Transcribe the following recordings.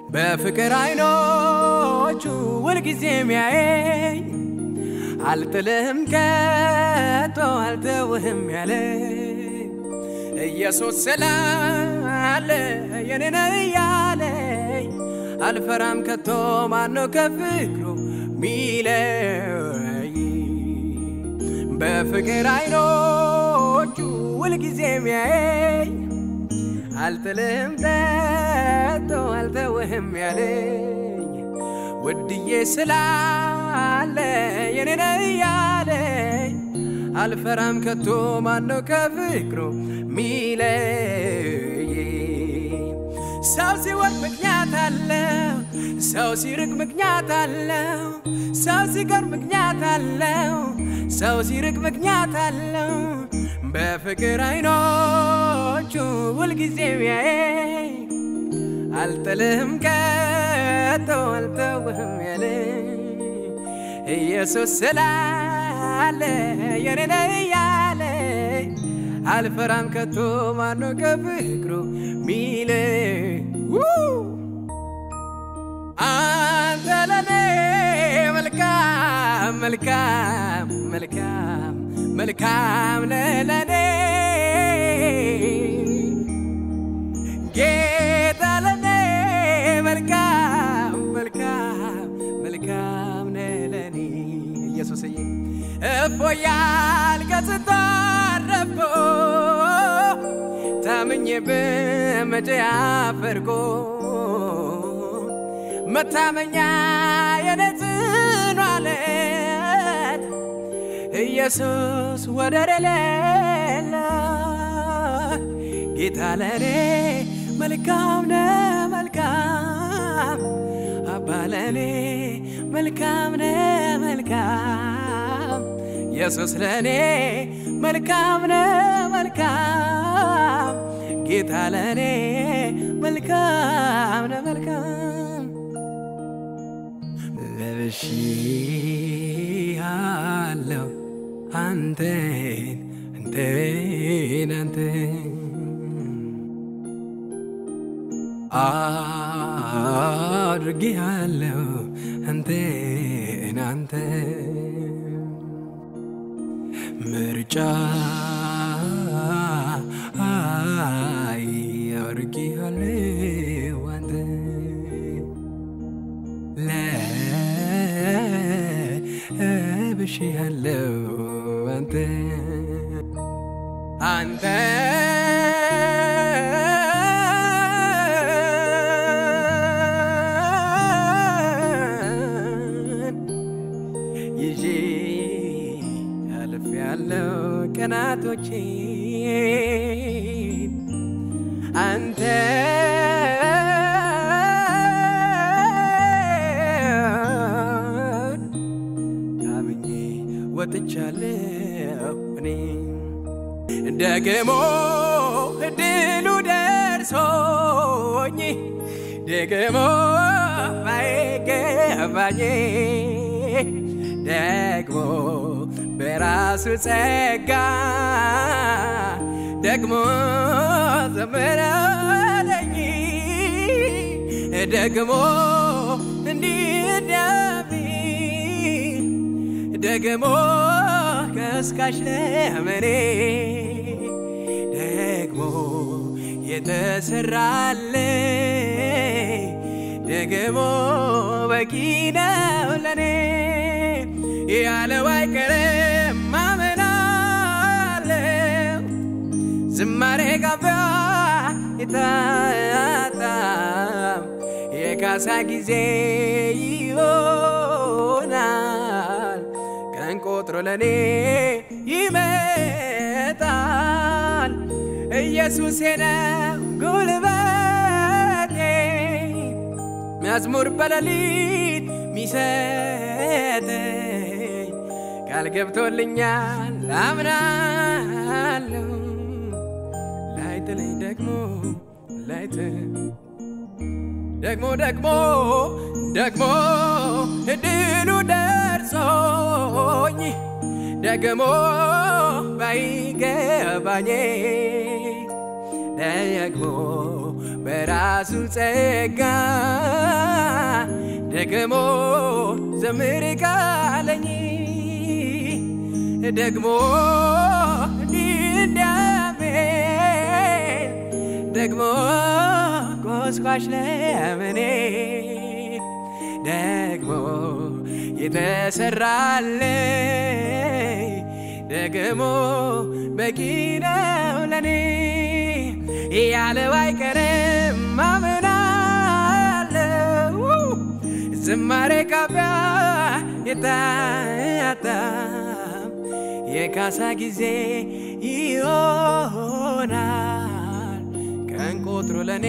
በፍቅር አይኖቹ ሁልጊዜ የሚያየኝ አልጥልህም ከቶ አልተውህም ያለኝ ኢየሱስ ስላለ የኔ ነው እያለኝ አልፈራም ከቶ ማነው ከፍቅሩ ሚለይ በፍቅር አይኖቹ ሁልጊዜ የሚያየኝ አልጥልህም ከቶ አልተውህም ያለኝ ውድዬ ስላለ የኔ ነው እያለኝ አልፈራም ከቶ ማነው ከፍቅሩ ሚለይ ሰው ሲወድ ምክንያት አለው፣ ሰው ሲርቅ ምክንያት አለው፣ ሰው ሲቀር ምክንያት አለው፣ ሰው ሲርቅ ምክንያት አለው። በፍቅር አይኖቹ ሁልጊዜ የሚያየኝ አልጥልህም ከቶ አልተውህም ያለኝ ኢየሱስ ስላለ የኔ ነው እያለኝ አልፈራም ከቶ ማነው ከፍቅሩ ሚለኝ አንተ ለኔ መልካም መልካም መልካም መልካም ነህ ለኔ ጌታ ለኔ መልካም መልካም መልካም ነህ ለኔ ኢየሱስዬ እፎያል ከስታረፎ ታምኜ በመቼ አፈርጎ መታመኛ የነጽኑ አለት ኢየሱስ ወደር የሌለ ጌታ ለኔ መልካም ነ መልካም አባ ለኔ መልካም ነ መልካም ኢየሱስ ለኔ መልካም ነ መልካም ጌታ ለኔ መልካም ነ መልካም ለብሺ አለው አንተን አንተን አንተን አድርጌሃለሁ አንተን አንተን ምርጫ አይ አድርጌሃለሁ አንተን ለብሼሃለሁ አንተን አንተ ይዤ አልፍ ያለው ቀናቶቼን አንተ ታምኜ ወጥቻለሁ እኔ ደግሞ እድሉ ደርሶኝ ደግሞ ባይገባኝ ደግሞ በራሱ ጸጋ ደግሞ ዘመረለኝ ደግሞ እንዲዳቢ ደግሞ ከስካሽ ለመኔ ደግሞ የተሰራለ ደግሞ በቂ ነው ለኔ ያለው አይቀርም ማመናለው ዝማሬ ጋቢያ የታጣም የካሳ ጊዜ ይሆናል ቀን ቆጥሮ ለኔ ይመጣል ኢየሱስ ነው ጉልበቴ መዝሙር በሌሊት ሚሰጠኝ ቃል ገብቶልኛል አምናለሁ ላይጥለኝ ደግሞ ላይት ደግሞ ደግሞ ደግሞ እድሉ ደርሶኝ ደግሞ ባይገባኝ ደግሞ በራሱ ጸጋ ደግሞ ዘምር ካለኝ ደግሞ እንዲንዳሜን ደግሞ ቆስቋሽ ለምኔ ደግሞ የተሰራልኝ ደግሞ በቂ ነው ለኔ ያለው አይቀርም አምናለው ዝማሬ ካፊያ የታያጣም የካሳ ጊዜ ይሆናል ቀን ቆጥሮ ለኔ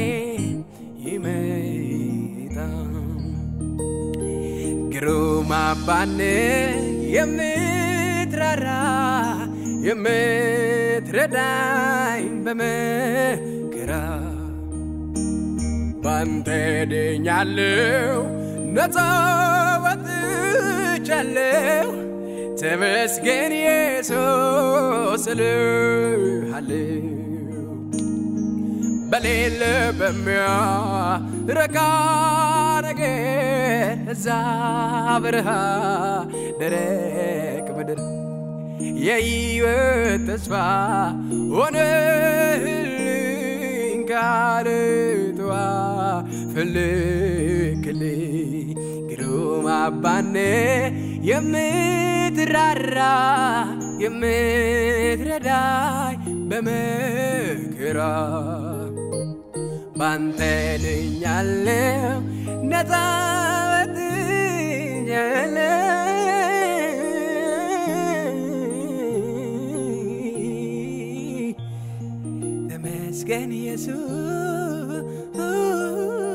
ይመጣል ግሩም አባን የምትራራ የምትረዳኝ በመከራ ባንተ ድኛለሁ ነፃ ወጥቻለሁ ተመስገን ኢየሱስ እልሃለሁ በሌለ በሚያረካ ነገር እዛ በረሃ ደረቅ ምድር የሕይወት ተስፋ ሆነህልኝ ካልተዋ ፍልክልኝ ግሩም አባነ የምትራራ የምትረዳይ በመከራ ባንተ ድኛለሁ ነፃ ወጥቻለሁ ተመስገን ኢየሱስ